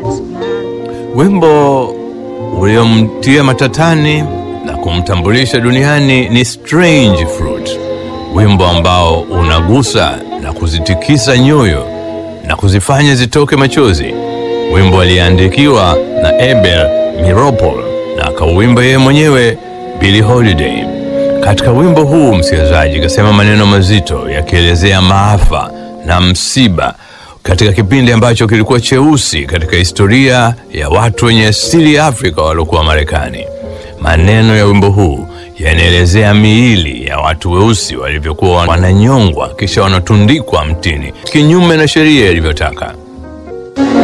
Wimbo uliomtia matatani na kumtambulisha duniani ni Strange Fruit, wimbo ambao unagusa na kuzitikisa nyoyo na kuzifanya zitoke machozi. Wimbo aliandikiwa na Abel Meeropol na akauimba yeye mwenyewe Billie Holiday. Katika wimbo huu msikilizaji kasema maneno mazito yakielezea maafa na msiba katika kipindi ambacho kilikuwa cheusi katika historia ya watu wenye asili ya Afrika waliokuwa Marekani. Maneno ya wimbo huu yanaelezea miili ya watu weusi walivyokuwa wananyongwa kisha wanatundikwa mtini kinyume na sheria ilivyotaka.